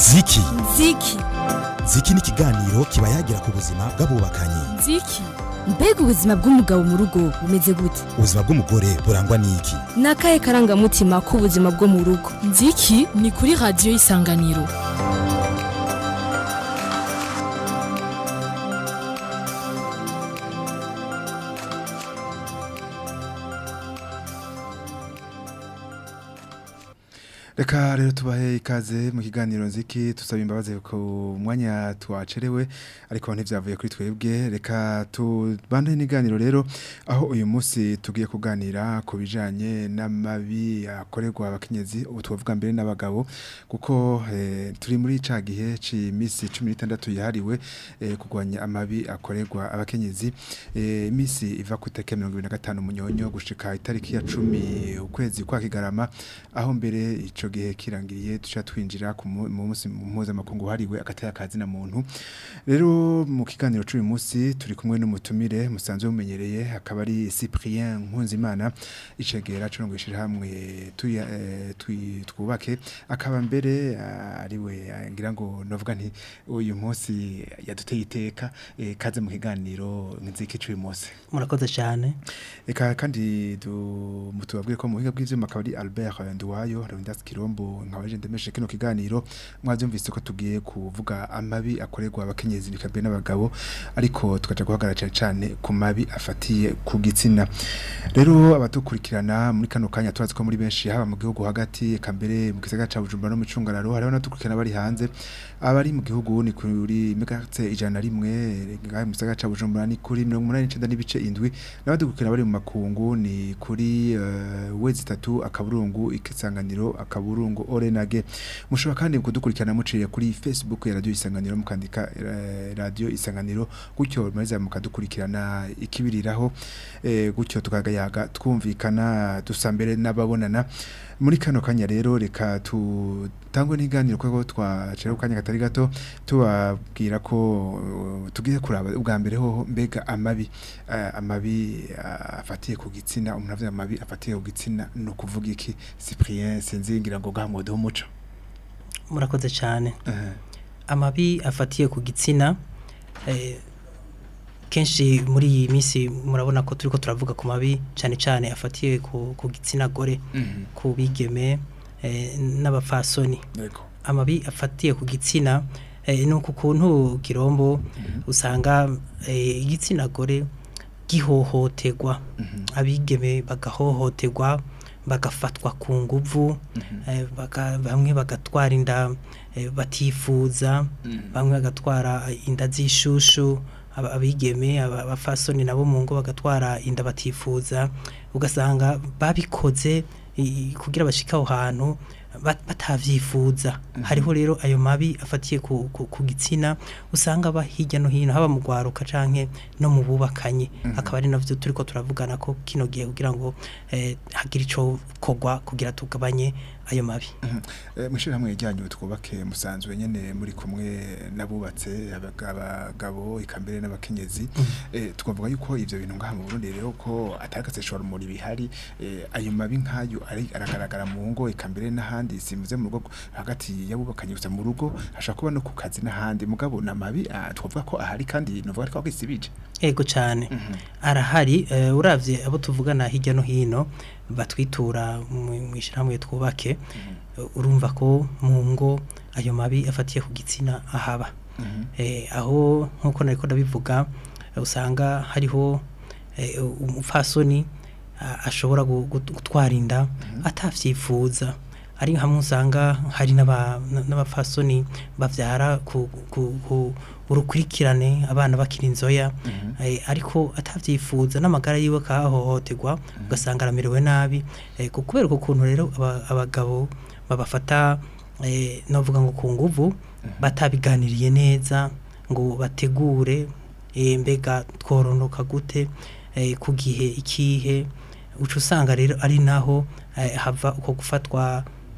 ziki ziki ziki ni ikiganiro kiba yagira ku buzima bw'abubakanye ziki mbega ubuzima bw'umugabo mu rugo bumeze gute ubuzima bw'umugore burangwa n'iki ni akahe karangamutima k'ubuzima bwo mu rugo nziki ni kuri radiyo y'isanganiro reka rero tubahe ikaze mu kiganiro nziki tusaba imbabazi ku mwanya twacerewe ariko ntivyavuye kuri twebwe reka tubande n'iganiro rero aho uyu munsi tugiye kuganira ku bijanye n'amabi akorerwa abakenyezi ubu tubavuga mbere n'abagabo kuko eh, turi muri ca gihe c'imisi 16 yahariwe eh, kurwanya amabi akorerwa abakenyezi eh, imisi iva ku itariki ya 25 munyonyo gushika itariki ya 10 ukwezi kwa kigarama aho mbere ico gihe kirangiriye tuca twinjira ku mu mu munsi mpuzamakungu hariwe agataya kazi na muntu rero mu kiganiro c'uyu munsi turi kumwe n'umutumire musanzwe mumenyereye akaba ari Cyprien Nkunzimana icegera cyo ngwishira hamwe tuya eh, twi- twubake akaba mbere ah, ariwe ah, ngira ngo novuga nti uyu munsi yaduteye iteka eh, kaze mu kiganiro nziki c'uyu munsi murakoze cyane Eka kandi du mutubabwiye ko mu buhinga bw'ivyuma akaba ari Albert Nduwayo Rondas Kirombo nkabaje ndemeshe kino kiganiro mwavyumvise ko tugiye kuvuga amabi akorerwa abakenyezi bikabe n'abagabo ariko tukaja guhagarara cyane cyane ku mabi afatiye ku gitsina rero abadukurikirana muri kano kanya turazi ko muri benshi haba mu gihugu hagati eka mbere mu gisagara ca Bujumbura no mu Cungararo hariho n'abadukurikirana bari hanze abari mu gihugu ni kuri megahertz ijana na rimwe ngahe mu gisagara ca Bujumbura ni kuri 89 n'ibice indwi n'abadukurikirana bari mu makungu ni kuri uh, wezi itatu akaburungu ikisanganiro akaburungu orenage mushobora kandi kudukurikirana muciye kuri Facebook ya radio isanganiro mukandika uh, radio isanganiro gutyo maze mukadukurikirana ikibiriraho eh, gutyo tukagayaga twumvikana dusambere n'ababonana muri kano kanya rero reka tutangwe n'iganiro kuko twacera kanya katari gato tubabwira ko uh, tugiye kuraba ubwa mbere ho mbega amabi uh, amabi uh, afatiye ku gitsina umuntu avuze amabi afatiye ku gitsina no kuvuga iki Cyprien sinzingira ngo gahamode umuco murakoze cyane uh, amabi afatiye ku gitsina eh, kenshi muri iyi minsi murabona ko turiko turavuga ku mabi cyane cyane afatiye ku, ku gitsina gore mhm ku bigeme eh, n'abafasoni yego amabi afatiye ku gitsina eh, ni uku kuntu kirombo usanga eh, igitsina gore gihohoterwa mhm abigeme bagahohoterwa bagafatwa ku nguvu eh, baga- bamwe bagatwara inda eh, batifuza Mhm. bamwe bagatwara inda z'ishushu aba- abigeme aba- abafasoni nabo mu ngo bagatwara inda batifuza ugasanga babikoze i- kugira bashike aho hantu bat- batavyifuza hariho rero ayo mabi afatiye ku, ku, ku gitsina usanga aba hirya no hino haba mu gwaruka canke no mu bubakanye akaba ari navyo turiko turavugana ko kino gihe kugira ngo eh, hagire ico kogwa kugira tugabanye ayo mabi mushira hamwe ijyanyu twubake musanzwe nyene muri kumwe nabubatse abaga- abagabo ikambere n'abakenyezi eh twavuga yuko ivyo bintu ngaha mu Burundi rero ko atagatseshwa rumuri bihari eh, ayo mabi nkayo ari aragaragara mu ngo ikambere n'ahandi simuze mu rugo hagati yabubakanye gusa mu rugo hashaka kuba no ku kazi n'ahandi mugabo na mabi ah, twavuga ko ahari kandi novuga ko akisibije ego cane arahari eh, uravye abo tuvugana hirya no hino batwitura mu ishyirahamwe twubake eh, urumva ko mu ngo ayo mabi afatiye ku gitsina ahaba eh, aho nk'uko nariko ndabivuga eh, usanga hariho eh, umupfasoni a- ashobora gu- gu- gutwara inda atavyifuza ari hamwe usanga hari n'aba- n'abapfasoni bavyara ku, ku, ku urukurikirane abana bakiri inzoya eh, ariko atavyifuza n'amagara yiwe akahohoterwa ugasanga aramerewe nabi eh, ku- kubera uko kuntu rero aba- abagabo babafata eh, novuga ngo ku nguvu batabiganiriye neza ngo bategure eh, mbega tworonoka gute eh, ku gihe ikihe uca usanga rero ari naho eh, hava uko gufatwa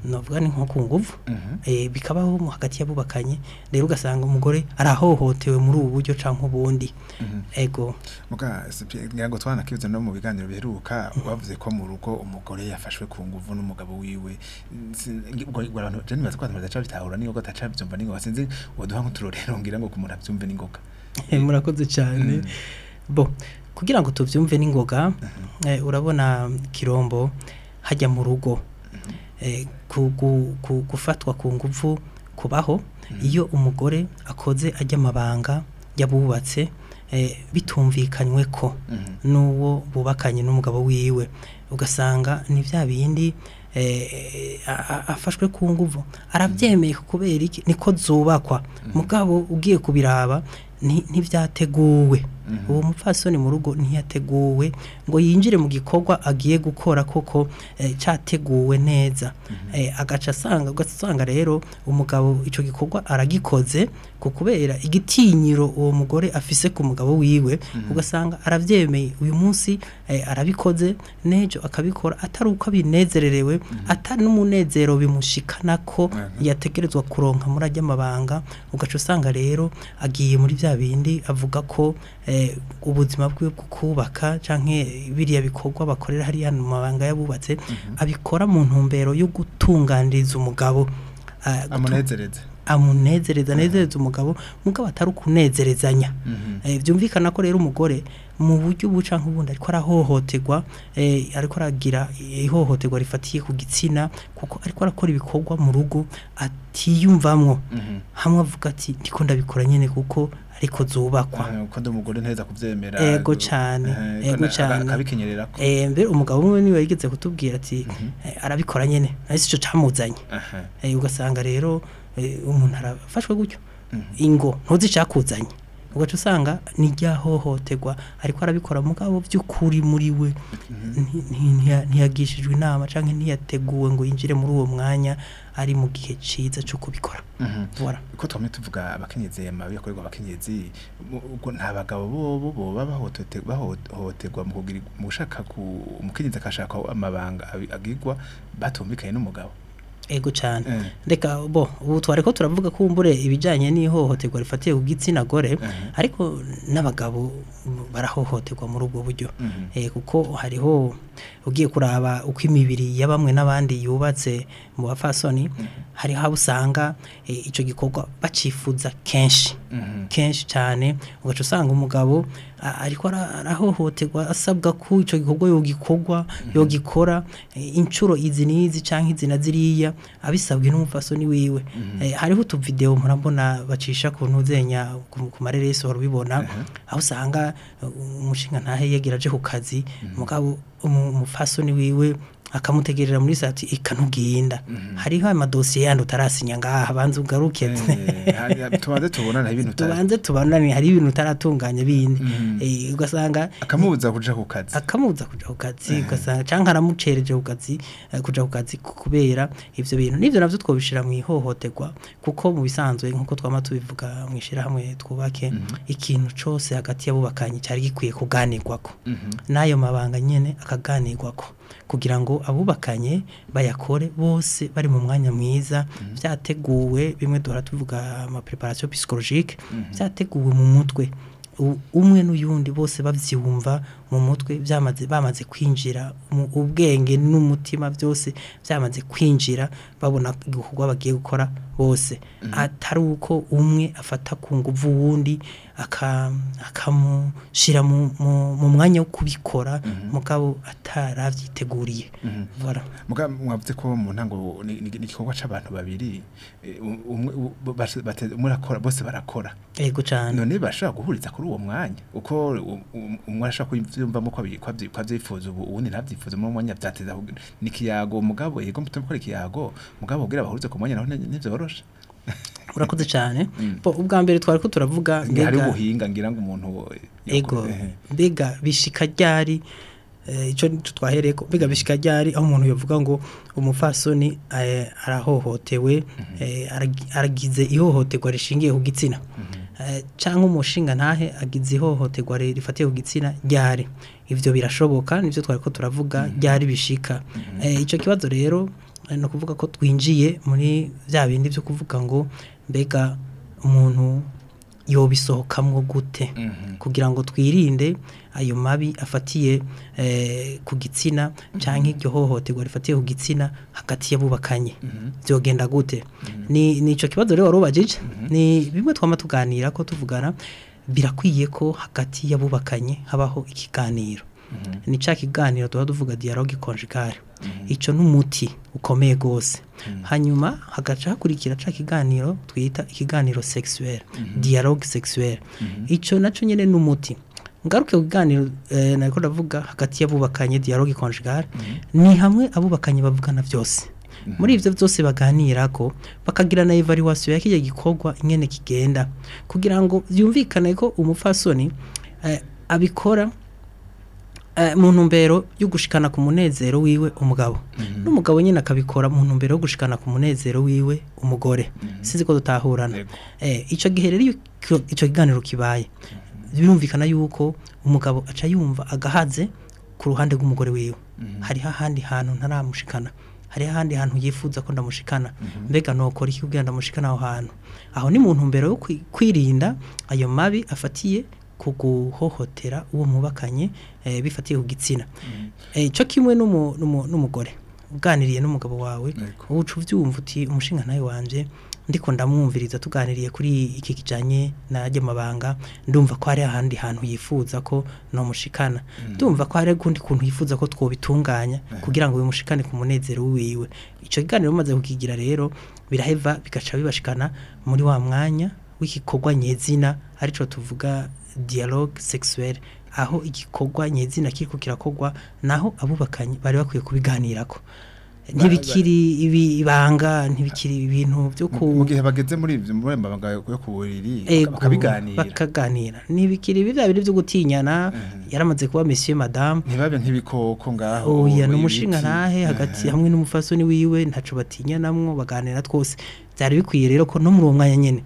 novuga ni nko ku nguvu eh, bikabaho mu hagati y'abubakanye rero ugasanga umugore arahohotewe muri ubu buryo canke ubundi ego muga Cyprien, ngira ngo twanakibuze no mu biganiro biheruka bavuze ko mu rugo umugore yafashwe ku nguvu n'umugabo wiwe Si- ubwo ubwo abantu je nibaza ko abantu badaca bitahura n'ingoga ataca byumva n'ingoga sinzi woduha nk'uturorero ngira ngo ku muntu abyumve n'ingoga Eh, murakoze cyane bo kugira ngo tuvyumve n'ingoga eh, urabona kirombo hajya mu rugo eh, ku- ku- ku- gufatwa ku nguvu kubaho iyo umugore akoze ajya amabanga yabubatse eh, bitumvikanywe ko n'uwo bubakanye n'umugabo wiwe ugasanga ni bya bindi eh, a- a- afashwe ku nguvu arabyemeye kubera iki niko zubakwa mugabo ugiye kubiraba nti- ntivyateguwe uwo mupfasoni mu rugo ntiyateguwe ngo yinjire mu gikorwa agiye gukora koko eh, categuwe neza eh, agaca asanga ugasanga rero umugabo ico gikorwa aragikoze ku kubera igitinyiro uwo mugore afise ku mugabo wiwe ugasanga aravyemeye uyu munsi eh, arabikoze nejo akabikora atari uko abinezererewe atari n'umunezero bimushikana ko yategerezwa kuronka muri ajya amabanga ugaca usanga rero agiye muri bya bindi avuga ko eh, ubuzima bwe bwo kubaka canke biriya bikorwa bakorera hariya mu mabanga yabubatse abikora mu ntumbero yo gutunganiriza umugabo ah, gutu- amunezereze amunezereza anezereza umugabo mugabo atari ukunezerezanya eh, byumvikana ko rero umugore mu buryo buca nk'ubundi ariko arahohoterwa eh, ariko aragira ihohoterwa rifatiye ku gitsina kuko ariko arakora ibikorwa mu rugo atiyumvamwo hamwe avuga ati ndiko ndabikora nyene kuko ariko zubakwa ko ndi umugore nteza kuvyemera Ego cane, Eh, ego ko na- cane. akabikenyerera ko Eh, mbere umugabo umwe niwe yigeze kutubwira ati eh, arabikora nyene ariko ico camuzanye aha Eh, ugasanga rero eh, umuntu arafashwe gutyo ingo ntuzi icyakuzanye ugaca usanga ni ryahohoterwa ariko arabikora mugabo by'ukuri muri we nti- nti- ntiya- ntiyagishijwe inama cyangwa ntiyateguwe ngo yinjire muri uwo mwanya ari mu gihe cyiza cyo kubikora Voilà. ko twamye tuvuga abakenyezi amabi akorerwa abakenyezi mu- ubwo nta bagabo bobo boba bahotote- bahohoterwa mu kugira mu gushaka ku umukenyezi akashaka amabanga abi- agirwa batumvikanye n'umugabo ego cyane Eh. reka bo ubu twari ko turavuga ko umbure ibijyanye n'ihohoterwa rifatiye ku gitsina gore ariko n'abagabo barahohoterwa muri ubwo buryo Mhm. Eh, kuko hariho ugiye kuraba uko imibiri ya bamwe n'abandi yubatse mu bafasoni hariho abo usanga eh, ico gikorwa bacifuza kenshi Mhm. kenshi cyane ugaca usanga umugabo a- ariko ara- arahohoterwa asabwa ko ico gikorwa yogikorwa yogikora eh, inshuro izi n'izi canke izi na ziriya abisabwe n'umufasoni wiwe Eh, hariho utuvideo murabona bacisha ku ntuzenya ku ku mareresi warubibona aho usanga uh, umushinga ntahe yagira aje ku kazi mugabo umu- umufasoni wiwe akamutegerera muri sati ikanuginda hariho amadosiye yandi utarasinya ngaha banza ugaruke Eh, hari- tubanze tubonana ibintu utari- tubanze tubanane hari ibintu utaratunganya bindi Mhm. Eh, ugasanga akamubuza kuja ku kazi akamubuza kuja ku kazi ugasanga canke aramucereje ku kazi eh, kuja ku kazi ku- kubera ivyo bintu nivyo navyo twobishira mu ihohoterwa kuko mu bisanzwe nkuko twama tubivuga mu ishirahamwe twubake ikintu cose hagati y'abubakanye cyari gikwiye kuganirwako Mhm. n'ayo mabanga nyene akaganirwako kugira ngo abubakanye bayakore bose bari mu mwanya mwiza vyateguwe bimwe duhora tuvuga ama preparation psychologique vyateguwe mu mutwe U- umwe n'uyundi bose bavyumva mu mutwe byamaze bamaze kwinjira mu ubwenge n'umutima byose byamaze kwinjira babona igikorwa bagiye gukora bose atari uko umwe afata ku nguvu wundi aka- akamushira mu, mu, mu mwanya wo kubikora mugabo ataravyiteguriye voilà muga mwavuze ko mu ntango ni ni- ni igikorwa c'abantu babiri eh, um- umwe u- base- bate- umwe arakora bose barakora ego cyane none bashobora guhuriza kuri uwo mwanya uko u- u- umwe arashobora kuvyumvamo ko abi- ko avyi- ko avyifuza ubu uwundi ntavyifuza mu mwanya vyateza kugira- ni ikiyago mugabo yego mutuma gukora ikiyago mugabo kugira bahurize ku mwanya naho ni- ntivyoroshe urakoze cyane Bo, ubwa mbere twari ko turavuga Nge hari mbega- ubuhinga ngira ngo umuntu ego eh, mbega bishika ryari eh, ico nico twahereko mbega bishika ryari aho umuntu yovuga ngo umufasoni eh, arahohotewe eh, aragi- aragize ihohoterwa rishingiye ku gitsina Eh, canke umushinga ntahe agize ihohoterwa ri- rifatiye ku gitsina ryari ivyo birashoboka nivyo twari ko turavuga ryari bishika Eh, ico kibazo rero ni ukuvuga ko twinjiye muri bya bindi byo kuvuga ngo mbega umuntu yobisohokamwo gute kugira ngo twirinde ayo mabi afatiye eh, ku gitsina cyangwa iryo hohoterwa rifatiye ku gitsina hagati y'abubakanye byogenda gute ni ni icyo kibazo rero wari ubajije ni bimwe twama tuganira ko tuvugana birakwiye ko hagati y'abubakanye habaho ikiganiro ni cya kiganiro tuba tuvuga dialogue conjugale icyo ni umuti ukomeye rwose hanyuma hagaca hakurikira cya kiganiro twita ikiganiro sexuel dialogue sexuel icyo nacyo nyine ni umuti ngaruke ku kiganiro eh, nariko ndavuga hagati y'abubakanye dialogue conjugale ni hamwe abubakanye bavugana byose muri ivyo byose baganira ko bakagira na evaluation ya kijya gikorwa ingene kigenda kugira ngo byumvikane ko umupfasoni eh, abikora eh, mu ntumbero yo gushikana ku munezero wiwe umugabo n'umugabo nyine akabikora mu ntumbero yo gushikana ku munezero wiwe umugore sinzi ko dutahurana Yego. eh, ico gihe rero iyo icyo icyo kiganiro kibaye birumvikana yuko umugabo aca yumva agahaze ku ruhande rw'umugore wiwe hariho ahandi hantu ntaramushikana hariho ahandi hantu yifuza ko ndamushikana mbega nokora iki kugira ndamushikana aho hantu aho ni mu ntumbero yo kwi- kwirinda ayo mabi afatiye ku guhohotera uwo mubakanye eh, bifatiye ku gitsina Eh, cyo kimwe n'umu- n'umu- n'umugore uganiriye n'umugabo wawe Yego. uca ubyumva uti umushinga nawe wanje ndiko ndamwumviriza tuganiriye kuri iki kijanye najye mabanga ndumva ko hari ahandi hantu yifuza ko nomushikana ndumva ko hari ukundi kuntu yifuza ko twobitunganya kugira ngo bimushikane ku munezero wiwe ico kiganiro bimaze kukigira rero biraheva bigaca bibashikana muri wa mwanya w'igikorwa nyezina arico tuvuga dialogue sexuelle aho igikorwa nyezina kiriko kirakorwa naho abubakanye bari bakwiye kubiganirako ntibikiri ibi- ibanga ntibikiri ibintu byo ku mu gihe bageze muri ibyo muri ayo mabanga yo ku buriri Ego, bakabiganira bakaganira ntibikiri bya bindi byo gutinyana yaramaze kuba monsieur madame ntibabe nk'ibikoko ngaho oya ibiti. n'umushinga ntahe hagati hamwe n'umufasoni wiwe ntaco batinyanamwo baganira twose byari bikwiye rero ko no muri uwo mwanya nyene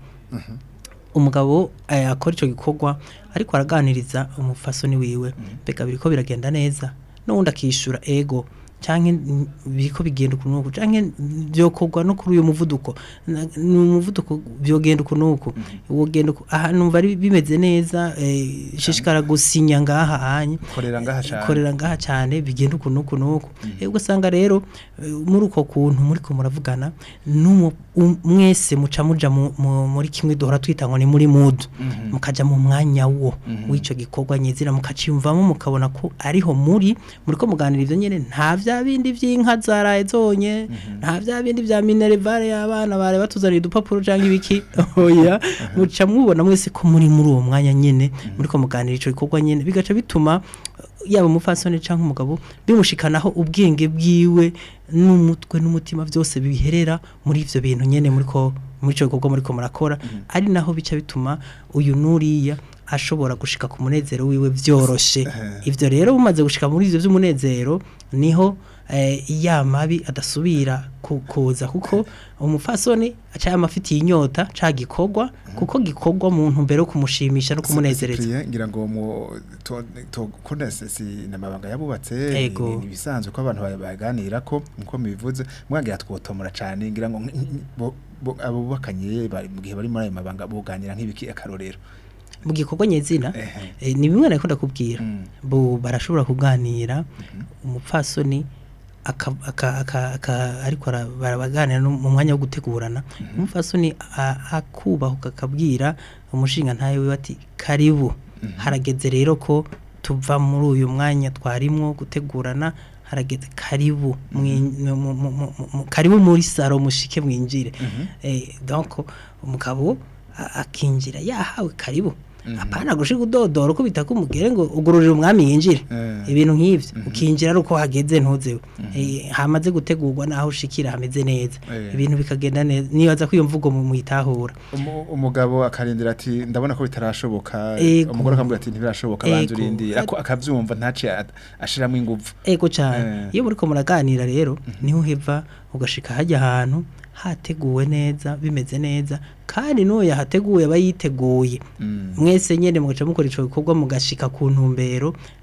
umugabo eh, akora ico gikorwa ariko araganiriza umufasoni wiwe mbega biriko biragenda neza n'uwundi akishura ego canke mm, biriko bigenda uku nuku canke byokorwa no kuri uyu muvuduko Na- ni umuvuduko byogenda uku nuku wogenda uku aha numva ari bimeze neza eh, shishikara gusinya ngaha hanye korera ngaha cyane korera ngaha cyane bigenda uku nuku nuku eh ugasanga rero eh, muri uko kuntu muri ko muravugana n'umu- um- mwese muca muja mu- mu- muri kimwe duhora twita ngo ni muri mood mukaja mu mwanya wo w'ico gikorwa nyizira mukaciyumvamo mukabona ko ariho muri muri ko muganira ivyo nyene nta vya bindi vy'inka zaraye zonye nta vya bindi vya minervare y'abana bare batuzaniye udupapuro canke ibiki oya muca mubona mwese ko muri muri uwo mwanya nyene muri ko muganira ico gikorwa nyene bigaca bituma yaba umupfasoni cyangwa umugabo bimushikanaho ubwenge bwiwe n'umutwe n'umutima byose biherera muri ivyo bintu nyene muri ko muri ico gikorwa muri ko murakora ari naho bica bituma uyu nuriya ashobora gushika ku munezero wiwe vyoroshe ivyo rero bumaze gushika muri ivyo vy'umunezero niho eh, ya mabi adasubira ku- kuza kuko umufasoni aca amafitiye inyota ca gikorwa kuko gikorwa mu ntumbero yo kumushimisha no kumunezereza Cyprien, ngira ngo mu to to kunda si namabanga yabubatse Ego. ni- ni ibisanzwe ko abantu ba- baganira ko nko mibivuze mwagira twotomora cyane ngira ngo nk- nk- bo- bo- abo bubakanye bari mu gihe bari muri ayo mabanga buganira nk'ibiki akarorero mu gikorwa nyezina Ehe. eh, ni bimwe nariko ndakubwira Mm. bo barashobora kuganira umupfasoni aka, aka, aka, aka, ariko ara- barabaganira no mu mwanya wo gutegurana umupfasoni a- akubahuka akabwira umushinga ntawe wiwe ati karibu harageze rero ko tuva muri uyu mwanya twarimwo gutegurana harageze karibu mwi- mu- mu- mu- mu- mu- karibu muri saro mushike mwinjire eh, donc umugabo a- akinjira yahawe karibu apana gushika udodora uko bitaka umugere ngo ugururira umwami yinjire Eh. ibintu nk'ivyo ukinjira ari uko hageze ntuzewe Eh, hamaze gutegurwa naho ushikira hameze neza Eh. ibintu bikagenda neza nibaza ko iyo mvugo mu muyitahura Umu- umugabo akarindira ati ndabona ko bitarashoboka Ego. umugore akamubwira ati ntibirashoboka banza Ego. urindi ako akavyumva ntaciye at- ashiramo ingufu ego cyane Eh. iyo muriko muraganira rero niho uheva ugashika hajya ahantu hateguwe neza bimeze neza kandi n'uwo yahateguye aba yiteguye Mm. mwese nyene mugaca mukora ico gikorwa mugashika ku ntumbero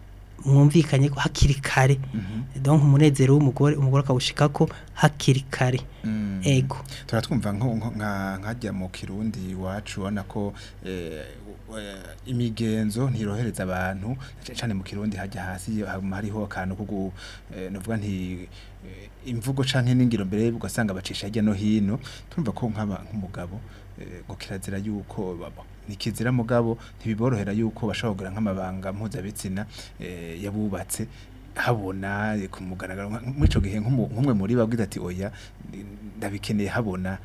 mwumvikanye ko hakiri kare donc umunezero w'umugore umugore akawushikako hakiri kare Mm. ego turatwumva nko nko- nka nkajya mu kirundi iwacu ubona ko eh, eh, imigenzo ntirohereza abantu c- cane mu kirundi hajya hasi hama hariho akantu ko gu- eh, novuga nti eh, imvugo canke n'ingiro mbere ugasanga bacisha hirya no hino turumva ko nk'aba nk'umugabo eh, ngo kirazira yuko baba nikizira mugabo ntibiborohera yuko bashobora kugira nk'amabanga mpuzabitsina eh, yabubatse habona eh, ku mugaragaro nka- muri ico gihe nk'umu- nk'umwe muri babwira ati oya ndabikeneye habona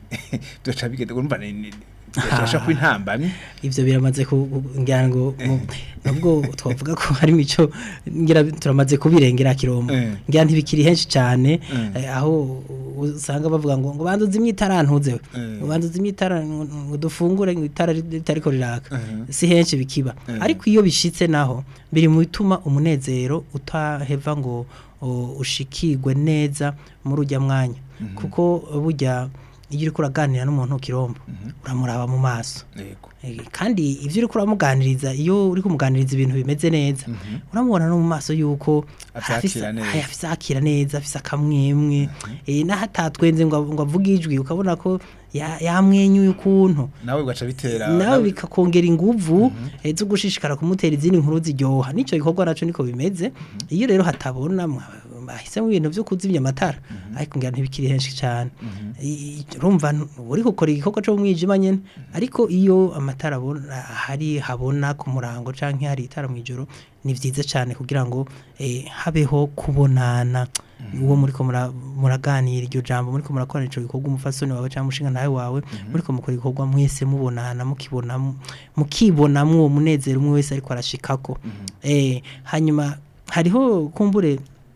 byoca bigenda urumva ni- ni- birashobora kuba intambamyi ivyo biramaze ku- ku- ngira ngo mu- nubwo twavuga ko hari mico ngira turamaze kubirengera kirombo Eh. ngira ntibikiri henshi cyane Mm. eh, aho usanga bavuga ngo ngo banduze imyitara ntuzewe Eh. ngo banduze imyitara ngo ngo dufungure ngo itara ritariko riraka Mhm. si henshi bikiba Eh. ariko iyo bishitse naho biri mu bituma umunezero utaheva ngo o, ushikirwe neza muri ujya mwanya kuko burya iyo uriko uraganira n'umuntu kirombo uramuraba mu maso yego Eh, kandi ivyo uriko uramuganiriza iyo uri kumuganiriza ibintu bimeze neza uramubona no mu maso yuko Avyakira afise- neza. aya, afise akira neza afise akamwemwe eh, naho atatwenze ngo ngo avuge ijwi ukabona ko ya- yamwenyuye ukuntu nawe ugaca bitera nawe bikakongera inguvu eh, zo gushishikara kumutera izindi nkuru ziryoha nico gikorwa naco niko bimeze iyo rero hatabona mwa- bahisemo ibintu vyo kuzimya amatara ariko ngira ntibikiri henshi cyane I- i- urumva n- uri gukora igikorwa cyo mu mwijima nyene ariko iyo amatara abona hari habona ku murango canke hari itara mu ijoro ni vyiza cyane kugira ngo eh, habeho kubonana uwo muriko mura- muraganira iryo jambo muriko murakora ico gikorwa umufasoni wawe cyangwa umushinga nawe wawe muriko mukora igikorwa mwese mubonana mukibona mukibonamwo uwo munezero umwe wese ariko arashikako eh hanyuma hariho kumbure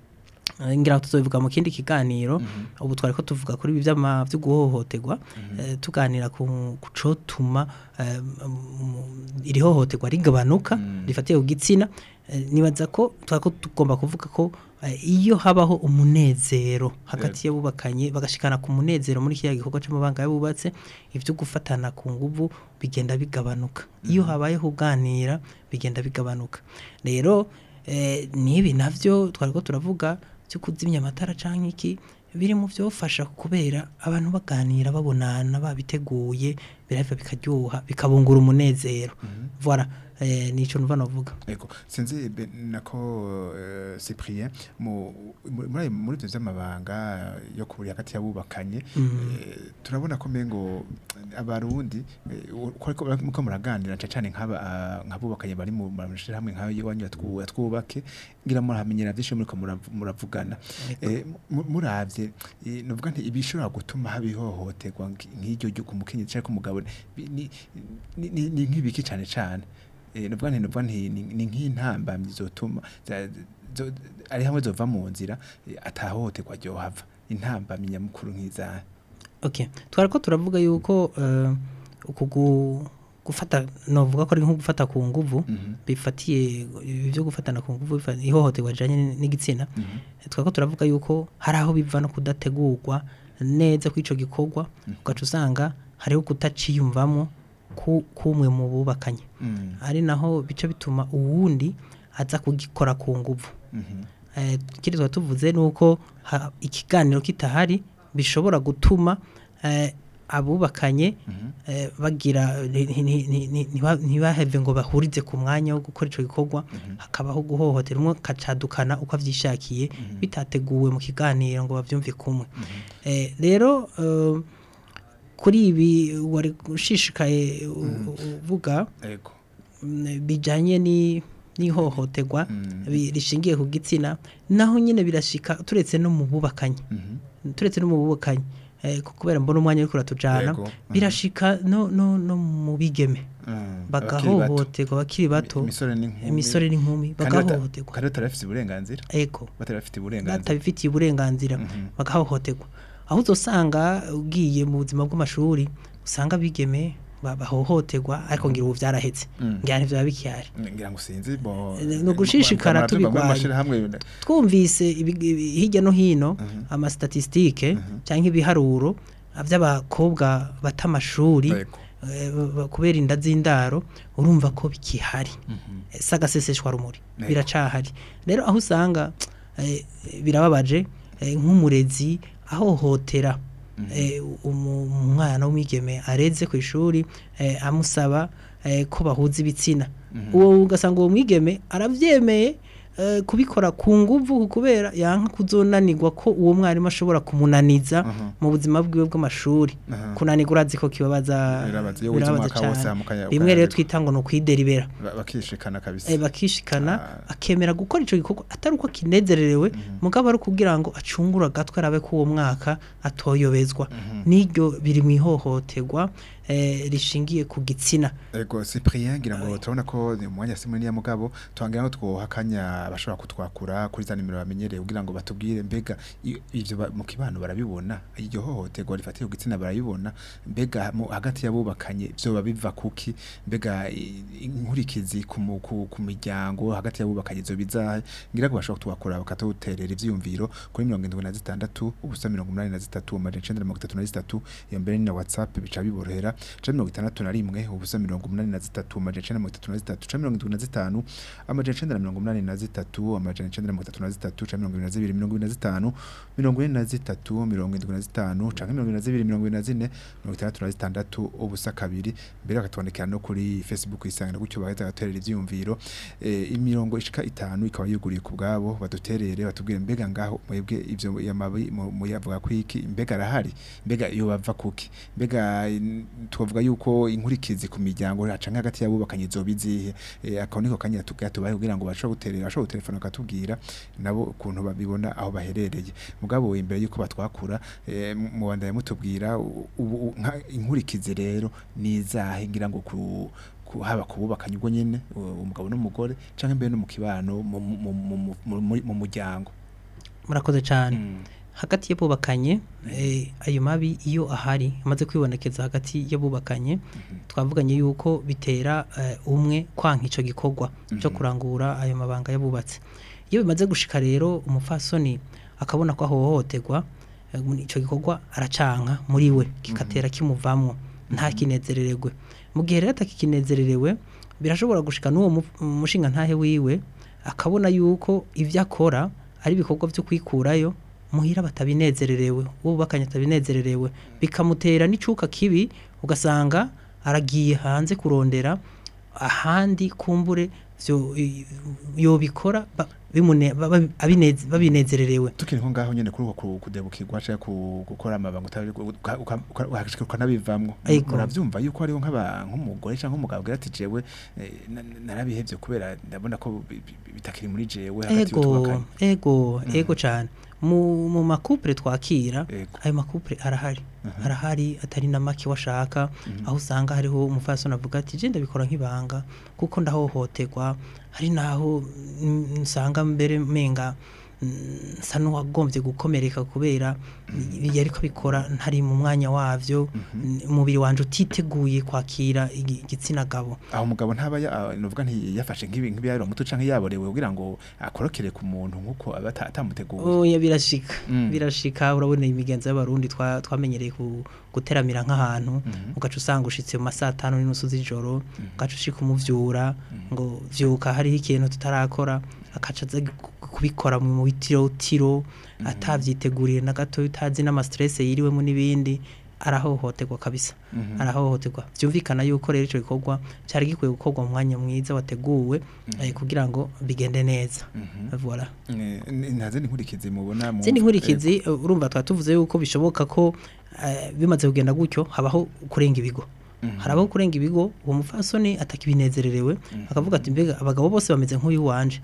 eh, ngira ngo tuzobivuga mu kindi kiganiro ubu twari ko tuvuga kuri ibi vy'ama vyo guhohoterwa eh, tuganira ku kucotuma eh, mu- iri hohoterwa rigabanuka rifatiye ku gitsina eh, nibaza ko twari ko tugomba kuvuga ko eh, iyo habaho umunezero hagati y'abubakanye bagashikana ku munezero muri kiriya gikorwa c'amabanga y'abubatse ivyo gufatana ku nguvu bigenda bigabanuka iyo habayeho kuganira bigenda bigabanuka rero eh, nibi navyo twari ko turavuga cyo kuzimya amatara canke iki biri mu byofasha kubera abantu baganira babonana babiteguye birahava bikaryoha bikabungura umunezero voilà eh, nico numva navuga Ego, sinzi be- nako eh, Cyprien mu mu- muri muri byo by'amabanga yo kuburi hagati y'abubakanye eh, turabona ko mengo abarundi eh, uko ariko muko muraganira cyane cyane nk'aba ah, nk'abubakanye bari mu mashira hamwe nk'ayo iwanyu yatwu- yatwubake ngira muramenyera byinshi muri ko murav- muravugana Eh, mu- muravye eh, novuga nti ibishobora gutuma habihohoterwa nk'iryo ryo kumukenyezi cyangwa kumugabo ni ni- ni- ni ni nk'ibiki cyane cyane eh novuga nti novuga nti ni ni nk'intambamyi zotuma za- zo- ari hamwe zova mu nzira eh, atahohoterwa ryohava intambamyi nyamukuru nk'izaha okay twari ko turavuga yuko eh, uku gu- gufata novuga ko ari nko gufata ku nguvu bifatiye ibi byo gufatana ku nguvu bifa- ihohoterwa rijanye n- n'igitsina twari ko turavuga yuko hari aho biva no kudategurwa neza kw'ico gikorwa ugaca usanga hariho kutaciyumvamo ku- kumwe mu bubakanye Mm. ari naho bica bituma uwundi aza kugikora ku nguvu Mhm. eh, ikindi tuba tuvuze ni uko ha- ikiganiro kitahari bishobora gutuma eh, abubakanye eh, bagira ni- ni- ni- ni- ni- ntiba- ntibaheve ngo bahurize ku mwanya wo gukora ico gikorwa hakabaho guhohotera umwe akacadukana uko avyishakiye bitateguwe mu kiganiro ngo bavyumve kumwe Eh, rero eh, kuri ibi wari ushishikaye u- uvuga Ego. mm, bijanye ni n'ihohoterwa bi- rishingiye ku gitsina naho nyine birashika turetse no mu bubakanye turetse no mu bubakanye eh, ku- kubera mbona umwanya uriko uratujana Yego, mhm. birashika no no no mu bigeme Mm. Abakiri bato. bagahohoterwa bakiri bato imisore n'inkumi imisore n'inkumi Kandi bata- bagahohoterwa kandi batari bafite uburenganzira ego batari bafite uburenganzira batabifitiye uburenganzira Mhm. bagahohoterwa aho uzosanga ugiye mu buzima bw'amashuri usanga bigeme ba- bahohoterwa ariko ngira ubu vyarahetse Mm. ngira ntivyaba bikihari ngira ngo sinzi bo Eh, ni ugushishikara tubigwanya. hamwe twumvise ibi- ibi- hirya no hino amastatistike cyangwa ibiharuro by'abakobwa bata amashuri Yego. eh, ba- kubera inda z'indaro urumva ko bikihari Eh, si agaseseshwa rumuri Yego. biracahari rero aho usanga eh, birababaje eh, nk'umurezi ahohotera eh, umu- umwana w'umwigeme areze ku ishuri eh, amusaba eh, ko bahuza ibitsina uwo ugasanga uwo mwigeme arabyemeye eh, kubikora ku nguvu kubera yanka kuzonanirwa ko uwo mwarimu ashobora kumunaniza mu buzima bwiwe bw'amashuri Aha. kunanirwa urazi ko kibabaza Birabaza, iyo wize umwaka wose cane. hamukanya- rimwe rero ukananirwa. twita ngo ni ukwideribera Ba- bakishikana kabisa eh, bakishikana Ah. akemera gukora ico gikorwa atari uko akinezererewe mugabo ari kugira ngo acungure agatwe arabe ko uwo mwaka atoyobezwa n'iryo biri mu ihohoterwa eh, rishingiye ku gitsina Ego Cyprien ngira ngo turabona ko ni umwanya simwe niya mugabo twangira ngo twohakanya abashobora kutwakura kuri za nimero bamenyereye kugira ngo batubwire mbega i- ivyo ba- mu kibano barabibona iryo hohoterwa rifatiye ku gitsina barabibona mbega mu hagati y'abubakanye byo babiva kuki mbega i- inkurikizi ku mu- ku ku miryango hagati y'abubakanye zo bizahe ngira ngo bashobora kutwakura bakatuterera ivyiyumviro kuri 76 ubusa 83 amajana 933 iyo mbere ni na WhatsApp bica biborohera ca mirongo itandatu na rimwe ubusa mirongo umunani na zitatu amajana icenda na mirongo itatu na zitatu ca mirongo indwi na zitanu amajana icenda na mirongo umunani na zitatu amajana icenda na mirongo itatu na zitatu ca mirongo ibiri na zibiri mirongo ibiri na zitanu mirongo ine na zitatu mirongo indwi na zitanu canke mirongo ibiri na zibiri mirongo ibiri na zine mirongo itandatu na zitandatu ubusa kabiri mbere bakatubonekera no kuri facebook isangano gutyo bagahita bagaterera ivyiyumviro eh, imirongo ishika itanu ikaba yuguriye ku bwabo baduterere batubwire mbega ngaho mwebwe ivyo yamabi mu- muyavuga ko iki mbega arahari mbega iyo bava kuki mbega in- tuvuga yuko inkurikizi ku miryango canke hagati y'abubakanye zoba izihe eh, ako niko kanya tugira tubahe kugira ngo bashobore guterera bashobore gutelefona bakatubwira nabo ukuntu babibona aho baherereye mugabo imbere yuko batwakura eh, mu- mubandanya mutubwira u- ubu u- nka- inkurikizi rero nizahe ngira ngo ku ku- haba kububakanye ubwo nyene u- umugabo n'umugore canke mbere no mu kibano mu- mu- mu- mu- mu- mu- mu muryango murakoze cyane hagati y'abubakanye eh, ayo mabi iyo ahari amaze kwibonekeza hagati y'abubakanye twavuganye yuko bitera eh, umwe kwanka ico gikorwa cyo kurangura ayo mabanga y'abubatse iyo bimaze gushika rero umufasoni akabona ko ahohoterwa eh, muri ico gikorwa aracanka muri we kikatera kimuvamwo nta kinezerererwe mu gihe rero atakikinezererewe birashobora gushika n'uwo mu- mushinga ntahe wiwe akabona yuko ivyo akora ari ibikorwa byo kwikurayo muhira batabinezererewe wubakanye atabinezererewe bikamutera n'icuka kibi ugasanga aragiye hanze kurondera ahandi kumbure vyo i- yobikora ba- bimune- ba- ba- abineze- babinezererewe tukiri nko ngaho nyene kuri uko ku- kudebukirwa canke ku- gukora amabanga utari uka- uka- uka- ukashika ukanabivamwo Ego. muravyumva yuko hariho nk'aba nk'umugore canke umugabo agira ati jewe eh, na- na- narabihevye kubera ndabona ko bi- bi- bitakiri muri jewe hagati ego y'utubakanye ego ego cyane mu mu makupure twakira Ego. ayo makupure arahari arahari atari na make washaka aho usanga hariho umufasoni avuga ati je ndabikora nk'ibanga kuko ndahohoterwa hari naho mm, nsanga mbere menga mm, nsa n'uwagombye gukomereka kubera yari bikora ntari mu mwanya wavyo umubiri wanje utiteguye kwakira igi- igitsina gabo aho umugabo ntaba ya- ah, novuga nti yafashe nk'ibi nk'ibiyarura muto canke yaborewe kugira ngo akorokere ku muntu nk'uko aba ata- atamuteguye oya birashika Mm. birashika urabona imigenzo y'abarundi twa- twamenyereye ku- guteramira nk'ahantu ugaca usanga ushitse mu masaa atanu n'inusu z'ijoro ugaca ushika umuvyura ngo vyuka hariho ikintu tutarakora akaca aza gu- kubikora mu bitirotiro atavyiteguriye na gato utazi n'amastress yiriwemo n'ibindi arahohoterwa kabisa arahohoterwa vyumvikana yuko rero ico gikorwa cari gikwiye gukorwa mu mwanya mwiza wateguwe eh, kugira ngo bigende neza voilà Eh, n- nta zindi nkurikizi mubona mu zindi nkurikizi uh, urumva twa tuvuze yuko bishoboka ko eh, bimaze kugenda gutyo habaho kurenga ibigo harabaho kurenga ibigo uwo mufasoni atakibinezererewe akavuga ati mbega abagabo bose bameze nk'uyu wanje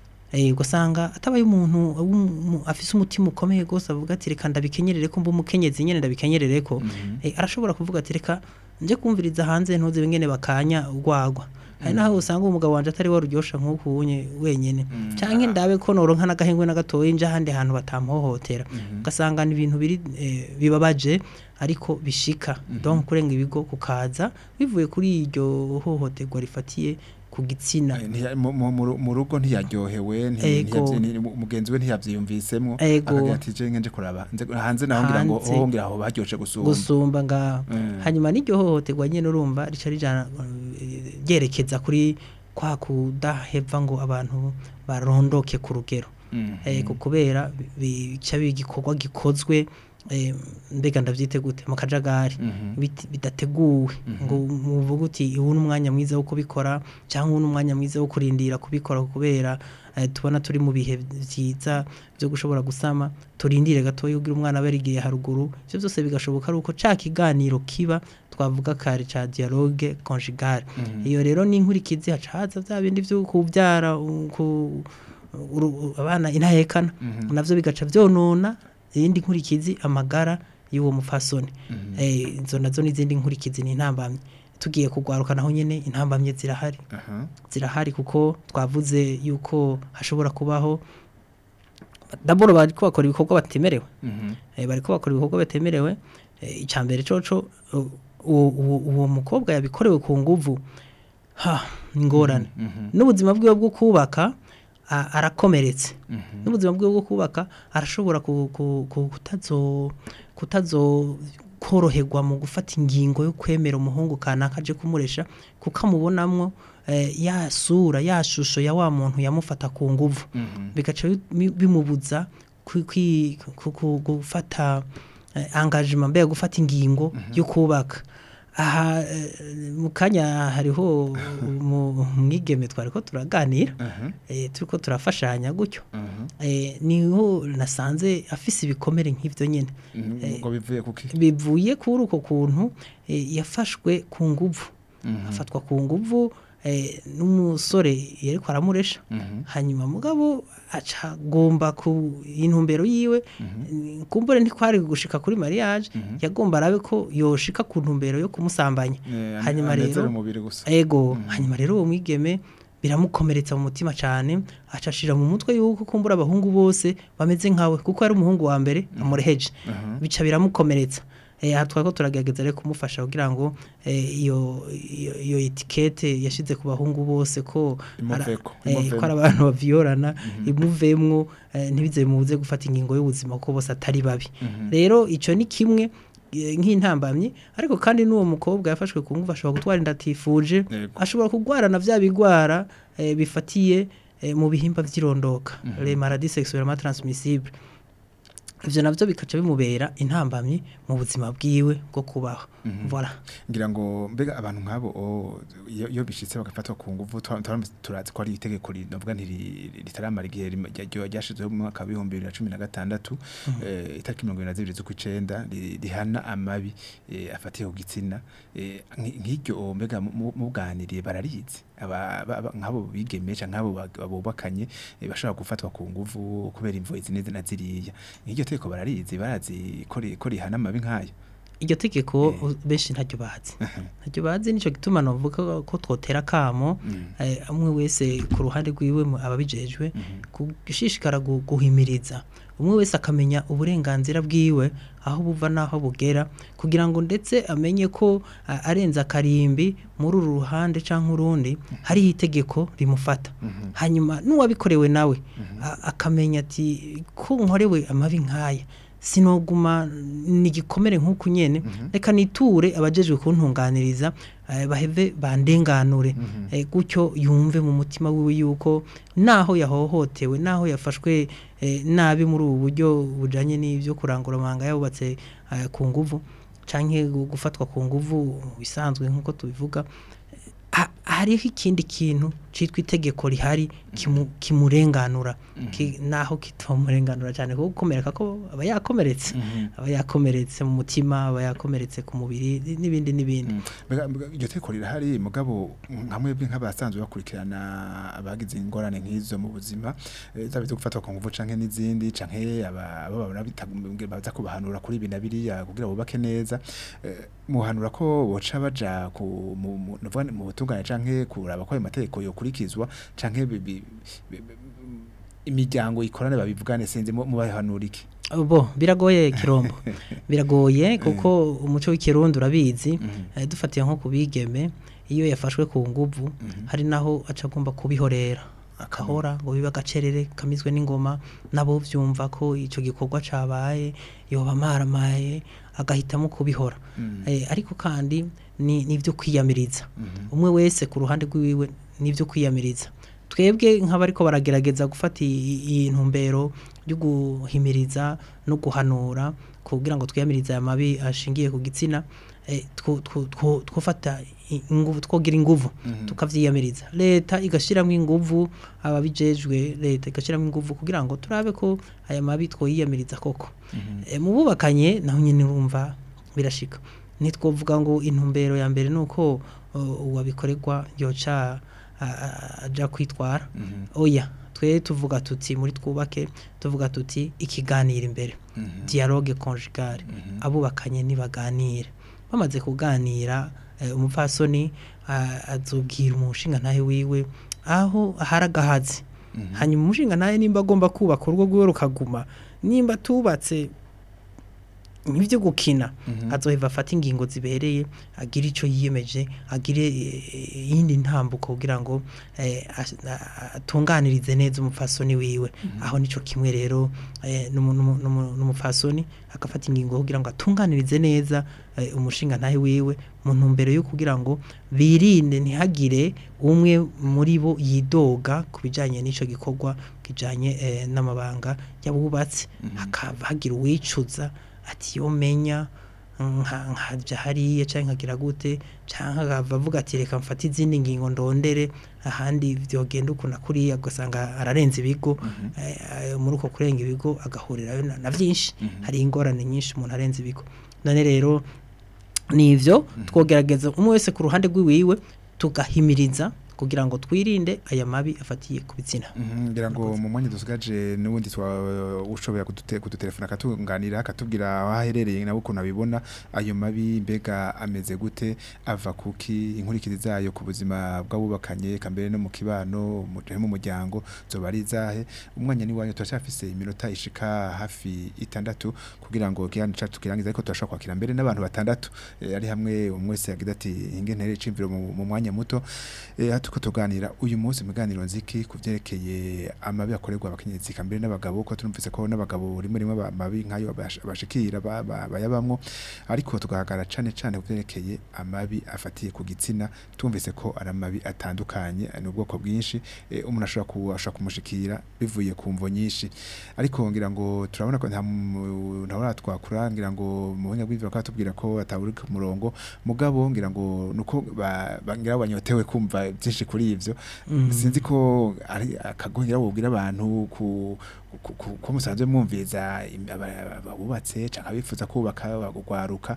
eh ugasanga atabaye umuntu w'umu- afise umutima ukomeye gose avuga ati reka ndabikenyerere ko mba umukenyezi nyene ndabikenyerere ko eh, arashobora kuvuga ati reka nje kumviriza hanze ntuze bingene bakanya urwagwa hari naho usanga umugabo wanje atari waruryosha nk'uku unye wenyene canke ndabe ko noronka n'agahengwe n'agatoyi nje ahandi hantu batamhohotera ugasanga ni ibintu biri eh, bibabaje ariko bishika donc kurenga ibigo kukaza bivuye kuri iryo hohoterwa rifatiye ku gitsina Eh, ntiya- mu- mu- mu- mu rugo ntiyaryohewe nti- Ego. ntiyavyi- ni- mu- mugenzi we ntiyavyiyumvisemwo Ego. akagira ati je ngenje kuraba nze- hanze naho ngira ngo Hanze. oh ngira aho baryoshe gusumba gusumba ngaho Mm. hanyuma n'iryo hohoterwa nyene urumva rica rijana eh, ryerekeza kuri kwa kudaheva ngo abantu barondoke ku rugero Mhm. eh, ku- kubera bi- bica bigikorwa gikozwe eh, mbega ndavyite gute mu kajagari Mhm. biti- bidateguwe ngo muvuga uti ubu n'umwanya mwiza wo kubikora cyangwa ubu n'umwanya mwiza wo kurindira kubikora kubera eh, tubona turi mu bihe vyiza byo gushobora gusama turindire gatoya ugira umwana barigiye haruguru ivyo byose bigashoboka ari uko ca kiganiro kiba twavuga kare ca dialogue conjugale iyo rero ni inkurikizi haca haza vya bindi vyo kuvyara u- ku uru- abana intahekana navyo bigaca vyonona iyindi nkurikizi amagara y'uwo mufasoni eh izo nazo n'izindi nkurikizi ni intambamye tugiye kugwaruka naho nyene intambamye zirahari Aha. zirahari kuko twavuze yuko hashobora kubaho daboro bariko bakora ibikorwa batemerewe Mhm. eh, bariko bakora ibikorwa batemerewe eh, icya mbere coco u- uwo uwo- uwo mukobwa yabikorewe ku nguvu ha ni ingorane n'ubuzima bwiwe bwo kubaka a- arakomeretse n'ubuzima bwiwe bwo kubaka arashobora ku- ku- ku- kutazo kutazo koroherwa mu gufata ingingo yo kwemera umuhungu kanaka aje kumuresha kuko amubonamwo eh, ya sura ya shusho ya wa muntu yamufata ku nguvu bigaca bi- bimubuza kwi- kwi- ku- ku- gufata eh, engagement mbega gufata ingingo yo kubaka aha eh, mu kanya hariho umu- umwigeme twariko turaganira eh, turiko turafashanya gutyo eh, niho nasanze afise ibikomere nk'ivyo nyene Mhm. ngo bivuye kuki bivuye kuri uko kuntu eh, yafashwe ku nguvu afatwa ku nguvu eh, n'umusore yariko aramuresha hanyuma mugabo aca agomba ku intumbero yiwe kumbure ntikwari gushika kuri mariage yagomba arabe ko yoshika ku ntumbero yo kumusambanya Eh, hanyuma anezere rero umubiri gusa ego hanyuma rero uwo mwigeme biramukomeretsa mu mutima cyane acashira mu mutwe yuko kumbura abahungu bose bameze nkawe kuko ari umuhungu wa mbere amureheje bica biramukomeretsa eh aha twako turagerageza rero kumufasha kugira ngo eh, iyo iyo- iyo etikete yashize ku bahungu bose ko ara- Imuveko, eh, imuvemo. ko ari abantu baviyorana imuvemwo eh, ntibize bimubuze gufata ingingo y'ubuzima kuko bose atari babi rero ico ni kimwe eh, nk'intambamyi ariko kandi n'uwo mukobwa yafashwe ku nguvu ashobora gutwara inda atifuje Yego. ashobora kurwarana vya bigwara eh, bifatiye eh, mu bihimba vy'irondoka les maladies sexuellement transmissibles ivyo navyo bikaca bimubera intambamyi mu buzima bwiwe bwo kubaho voilà ngira ngo mbega abantu nk'abo o, iyo iyo bishitse bagafatwa ku nguvu twa- twa- turazi ko ari itegeko rinovuga ntiri ritaramara igihe rim- rya- rya- ryashizweho mu mwaka w'ibihumbi bibiri na cumi na gatandatu eh, itariki mirongo ibiri na zibiri z'ukwicenda ri- rihana amabi eh, afatiye ku gitsina eh, nk- nk'iryo o, mbega mu- mu- muganiriye bararizi aba ba- ba- nk'abo bigemesha nk'abo bag- bubakanye eh, bashobora gufatwa ku nguvu kubera imvo izi n'izi na ziriya nk'iryo tegeko bararizi barazi ko ri- ko rihana amabi nk'ayo iryo tegeko benshi ntaryo bazi ntaryo bazi nico gituma novuga ko twotera kamo eh, umwe wese ku ruhande rwiwe mu- ababijejwe gushishikara gu- guhimiriza umwe wese akamenya uburenganzira bwiwe aho buva n'aho bugera kugira ngo ndetse amenye ko a- arenze akarimbi muri uru ruhande cyangwa urundi hariho itegeko rimufata hanyuma n'uwabikorewe nawe a- akamenya ati ko nkorewe amabi nk'aya sinoguma ni igikomere nk'uku nyene reka niture abajejwe kuntunganiriza eh, baheve bandenganure eh, gutyo yumve mu mutima wiwe yuko naho yahohotewe naho yafashwe eh, nabi muri ubu buryo bujanye n'ivyo kurangura amahanga yabubatse eh, ku nguvu canke gu- gufatwa ku nguvu bisanzwe nk'uko tubivuga ha- hariho ikindi kintu citwa itegeko rihari kimu- kimurenganura Ki- naho kitamurenganura cyane kuko gukomereka ko aba yakomeretse aba yakomeretse mu mutima aba yakomeretse ku mubiri n'ibindi n'ibindi Mbega- mbega iryo teko rirahari mugabo nka mwebwe nk'abasanzwe bakurikirana abagize ingorane nk'izo mu buzima eh, zaba izo gufatwa ku nguvu canke n'izindi canke aba abo babona bita- baza kubahanura kuri ibi na biriya kugira bubake neza eh, muhanura ko boca baja ku mu mu- nuvuga ni mu butungane canke kuraba ko ayo mategeko yokurikizwa canke bi- bi- bi- bi- imiryango ikorane babivugane sinzi mu- mubahanura iki bo biragoye kirombo biragoye kuko umuco w'ikirundi urabizi eh, dufatiye nko kubigeme iyo yafashwe ku nguvu hari naho aca agomba kubihorera akahora ngo bibe agacerere kamizwe n'ingoma nabo byumva ko ico gikorwa cabaye yoba maramaye agahitamo kubihora eh, ariko kandi ni nivyo kwiyamiriza umwe wese ku ruhande rwiwe nivyo kwiyamiriza twebwe nk'abariko baragerageza gufata iyi iyi ntumbero yo guhimiriza no guhanura kugira ngo twiyamirize aya mabi ashingiye ku gitsina eh, two- two- two- twofata i- inguvu twogira inguvu tukavyiyamiriza leta igashiramo inguvu ababijejwe leta igashiramo inguvu kugira ngo turabe ko aya mabi twoyiyamiriza koko Eh, mu bubakanye naho nyine urumva birashika ntitwovuga ngo intumbero ya mbere nuko uh, uwabikorerwa yoca a- a- aja kwitwara oya twe tuvuga tuti muri twubake tuvuga tuti ikiganiro imbere dialogue conjugale abubakanye nibaganire bamaze kuganira eh, umupfasoni ah, azobwira umushinga ntahe wiwe aho ahari agahazi hanyuma umushinga ntahe nimba agomba kubaka urugo rwiwe rukaguma nimba tubatse nk'ibyo gukina azoheva afata ingingo zibereye agire icyo yiyemeje agire eh, iyindi ntambuko kugira ngo eh, as- a- atunganirize neza umupfasoni wiwe aho nico kimwe rero eh, n'umu- n'umu- n'umu- n'umupfasoni agafata ingingo kugira ngo atunganirize neza eh, umushinga ntahe wiwe mu ntumbero yo kugira ngo birinde ntihagire umwe muri bo yidoga ku bijyanye n'icyo gikorwa kijyanye eh, n'amabanga y'abubatsi hakaba hagira uwicuza ati yo menya nka- nkajya hariya cyangwa nkagira gute cyangwa akava avuga ati reka mfate izindi ngingo ndondere ahandi byogenda ukuntu kuriya ugasanga ararenze ibigo eh, eh, muri uko kurenga ibigo agahurirayo na- na byinshi hari ingorane nyinshi umuntu arenze ibigo none rero nivyo twogerageza umwe wese ku ruhande rw'iwiwe tugahimiriza kugira ngo twirinde aya mabi afatiye ku bitsina Mhm, ngira ngo mu mwanya dusigaje n'ubundi twa ushobora kudute kudutelefona akatunganira akatubwira aho aherereye nawe ukuntu abibona ayo mabi mbega ameze gute ava kuki inkurikiri zayo ku buzima bw'abubakanye kambere no mu kibano mu mu muryango zoba ari izahe umwanya ni wanyu turacyafise iminota ishika hafi itandatu kugira ngo kiganiro cacu kirangize ariko turashobora kwakira mbere n'abantu batandatu eh, ari hamwe umwe wese yagize ati inge ntere icimviro mu mu mwanya muto eh, tuko tuganira uyu munsi muganiro nziki ku vyerekeye amabi akorerwa abakenyezi kambere n'abagabo ko turumvise ko n'abagabo rimwe rimwe aba- amabi nkayo bash- bashikira ba- ba- bayabamwo ariko tugahagarara cane cane ku vyerekeye amabi afatiye ku gitsina tumvise ko ari amabi atandukanye ni ubwoko bwinshi eh, umuntu ashobora ku- ashobora kumushikira bivuye ku mvo nyinshi ariko ngira ngo turabona ko nta mu- ntabona twakura ngira ngo mu buhinga bw'ivyo bakaba batubwira ko atawuri ku murongo mugabo ngira ngo nuko ba- ba- ngira ngo banyotewe kumva byinshi kuri ivyo sinzi ko ari akagongera bubwira abantu ku ku- ku- ko musanzwe mwumviriza im- aba- abubatse canke abifuza kubaka bagwaruka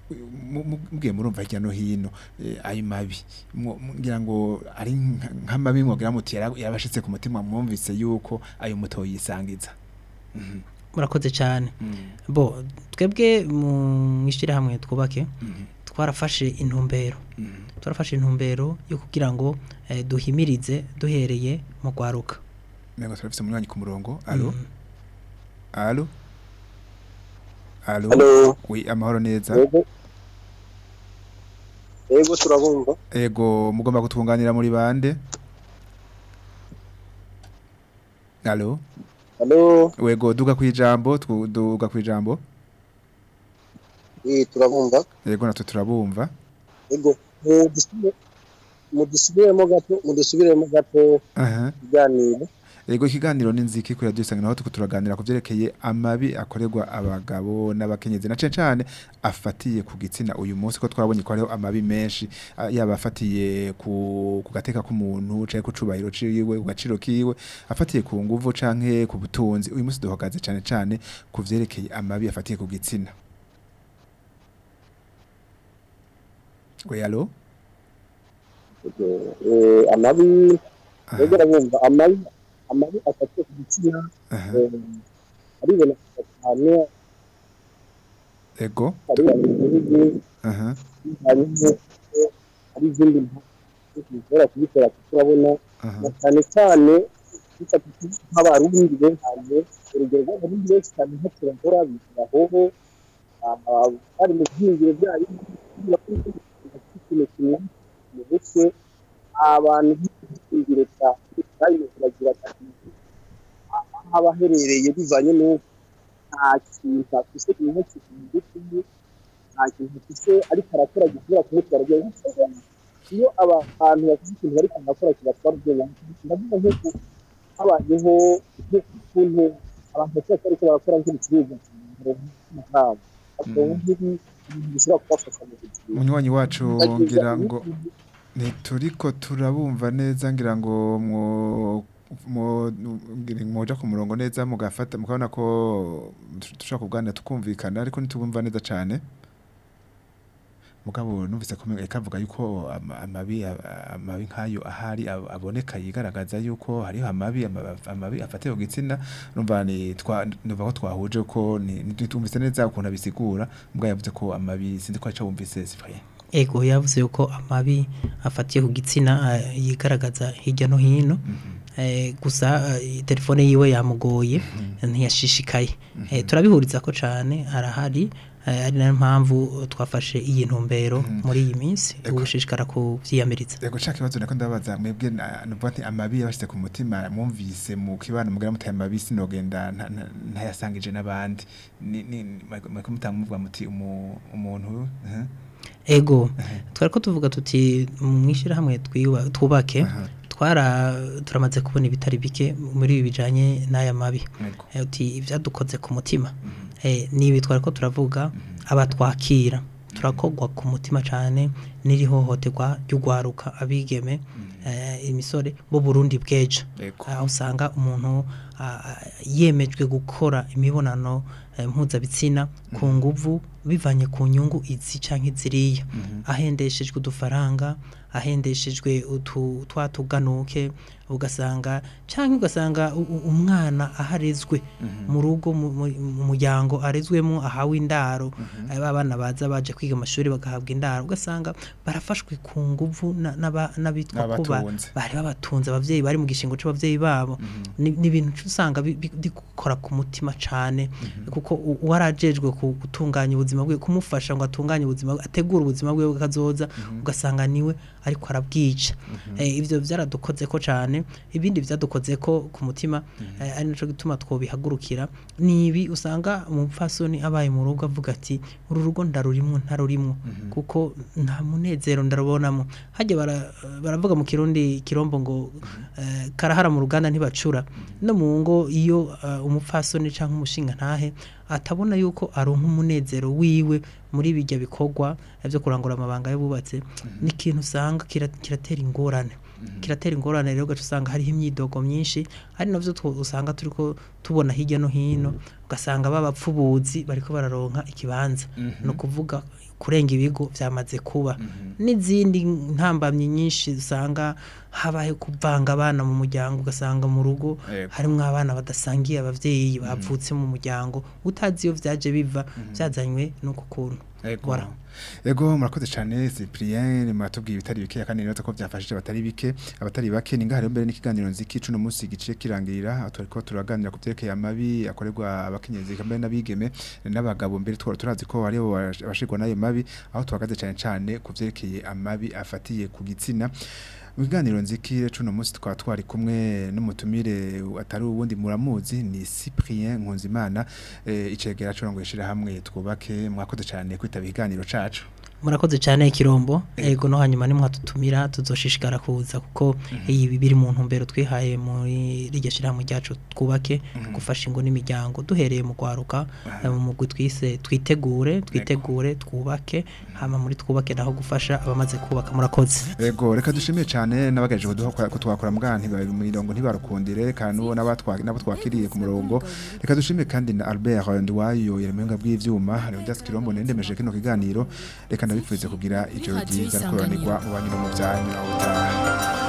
mubwiye murumva hirya no hino eh, ayo mabi Mwo- ngira ngo ari nka- nk'amabi mwogira muti yara- yarabashitse ku mutima mwumvise yuko ayo muto yisangiza Mhm, murakoze cyane mhm, bo twebwe mu ishyirahamwe twubake mhm, twarafashe intumbero mhm. twarafashe intumbero yo kugira ngo eh, duhimirize duhereye mu gwaruka Mengo turafise umunywanyi ku murongo alo Mm. alo alo Halo, wi amahoro neza yego. Yego turabumva. ego mugomba kutwunganira muri bande alo Halo, wego duga kwijambo twu- duga kwijambo eh turabumva. yego natwe turabumva Yego. Mudusubire mudusubiremo gato, mudusubiremo gato aha iganiro. Yego ikiganiro n'inziki kuri radio Isanganiro aho tuko turaganira ku vyerekeye amabi akorerwa abagabo n'abakenyezi na cane cane afatiye ku gitsina uyu munsi ko twabonye ko hariho amabi menshi ah, yaba afatiye ku ku gateka k'umuntu canke ku cubahiro ciwe ku gaciro kiwe afatiye ku nguvu canke ku butunzi uyu munsi duhagaze cane cane ku vyerekeye amabi afatiye ku gitsina We allo Eh, amabi Aha, rero urabumva amabi amabi afatiye ku gitsina aha, eh, ariboneka cyane ego ari mu gihugu aha hanyuma hari izindi mpamvu zishobora kubikora kuko urabona aha na cyane cyane bifata nk'abarundi benshi urugero rw'abarundi benshi cyane nko turagora bigira hoho ah, bari mu byiyumviro byayo ikintu kimwe mu mutwe abantu b'ibyiyumviro cya kandi biragira ati aho aba aherereye bivanye n'uko nta kintu afise ku mutwe ku mutwe nta kintu afise ariko arakora gishobora kumutwara igihe iyo abantu bafite ikintu bariko barakora kibatwara ubwenge ndavuga nk'uko habayeho nk'ukuntu abantu bashobora kuba bariko barakora nk'ibicuruzwa nk'amafaranga bakabona nk'ibi ibintu bishobora kubafasha mu buzima Munywanyi wacu ngira ngo ntituriko turabumva neza ngira ngo mwo mo ngira mwoja ku murongo neza mugafata mukabona ko dushobora kuganira tukumvikana ariko ntitubumva neza cane mugabo numvise ko ikavuga yuko ama- amabi amabi nkayo ahari ab- aboneka yigaragaza yuko hariho amabi ama- amabi afatiye ku gitsina numva ni twa numva ko twahuje ko ni tumvise neza ukuntu abisigura mugabo yavuze ko amabi sinzi ko aca wumvise Cyprien ego yavuze yuko amabi afatiye ku gitsina eh, yigaragaza hirya no hino Eh, gusa eh, telefone yiwe yamugoye ntiyashishikaye Eh, turabihuriza ko cyane arahari eh, ari nayo mpamvu twafashe iyi ntumbero muri iyi minsi Ego. gushishikara kuvyiyamiriza Yego nshaka ikibazo nako ndabaza mwebwe na- nuvuga nti amabi yabashyize ku mutima mwumvise mu kibano mugira mutaye amabi sinogenda nta- nta- ntayasangije n'abandi ni ni mweko mutanga muvuga muti umu- umuntu eh, ego twari ko tuvuga tuti mwishyirahamwe twiba- twubake Aha. twara turamaze kubona ibitari bike muri ibi bijanye n'aya mabi Yego. Eh, uti ibyadukoze ku mutima Eh, ni ibi twari ko turavuga abatwakira turakogwa ku mutima cyane n'irihohoterwa ry'ugwaruka abigeme eh, imisore bo Burundi bw'ejo Yego. aho usanga umuntu ah, ah, yemejwe gukora imibonano eh, mpuzabitsina ku nguvu bivanye ku nyungu izi canke ziriya ahendeshejwe udufaranga ahendeshejwe utu twatuganuke ugasanga canke ugasanga u- u- umwana aharezwe mu rugo mu mu- mu muryango arezwemo ahawe indaro eh, ba bana baza baje kwiga amashuri bagahabwa indaro ugasanga barafashwe ku nguvu na- n'aba- n'abitwa ko ba- N'abatunze. bari babatunze abavyeyi bari mu gishingo c'abavyeyi babo ni ni ibintu usanga bi- bi- bikora ku mutima cane kuko u- uwarajejwe ku- gutunganya ubuzima bwe kumufasha ngo atunganye ubuzima bwe ategure ubuzima bwe bw'akazoza ugasanga niwe ariko arabwica Eh, ivyo vyaradukoze ko cane ibindi vyadukoze ko ku mutima eh, ari naco gituma twobihagurukira nibi usanga umupfasoni abaye mu rugo avuga ati uru rugo ndarurimwo ntarurimwo kuko nta munezero ndarubonamo hajya bara- baravuga mu kirundi kirombo ngo eh, karahara mu ruganda ntibacura no mu ngo iyo eh, umupfasoni cyangwa umushinga ntahe atabona yuko aronka umunezero wiwe muri bijya bikorwa byo kurangura amabanga y'ububatse ni ikintu usanga kira- kiratera ingorane kiratera ingorane rero ugaca usanga hariho imyidogo myinshi ari navyo two- usanga turiko tubona hirya no hino ugasanga babapfubuzi bariko bararonka ikibanza no kuvuga kurenga ibigo vyamaze kuba n'izindi ntambamyi nyinshi usanga habaye kuvanga abana mu muryango ugasanga mu rugo Yego. harimwo abana badasangiye abavyeyi bavutse mu muryango utazi iyo vyaje biva vyazanywe n'uko kuntu Ego. Voilà. Ego murakoze cyane Cyprien muratubwiye ibitari bike kandi neza ko byafashije abatari bike abatari bake ni ngahari mbere n'ikiganiro nziki cuno munsi gice kirangirira aho turiko turaganira ku byerekeye amabi akorerwa abakenyezi kambe n'abigeme n'abagabo mbere twara turazi ko hari abashirwa nayo mabi aho tuhagaze cyane cyane ku byerekeye amabi afatiye ku gitsina mu kiganiro nziki cuno munsi twaba twari kumwe n'umutumire atari uwundi muramuzi ni Cyprien Nkunzimana eh, icegera cyo ngo yishira hamwe twubake mwakoze cyane kwitaba ikiganiro cacu murakoze cyane kirombo ego no hanyuma nimwatutumira tuzoshishikara kuza kuko ibi biri mu ntumbero twihaye muri rirya shirahamwe ryacu twubake gufasha ingo n'imiryango duhereye mu kwaruka mu mugwi twise twitegure twitegure twubake hama muri twubake naho gufasha abamaze kubaka murakoze Ego reka dushimiye cyane n'abagaje kuduha ko twakora mbwa ntibari mu mirongo ntibarukundire kandi n'uwo n'abatwa nabo twakiriye ku murongo reka dushimiye kandi na Albert Ndwayo yeremenga bw'ivyuma Leonidas Kirombo nendemeje kino kiganiro reka ndabipfuze kugira ijoro Radio ryiza Isanganiro. kuranirwa mu banyu no mu byanyu aho utaha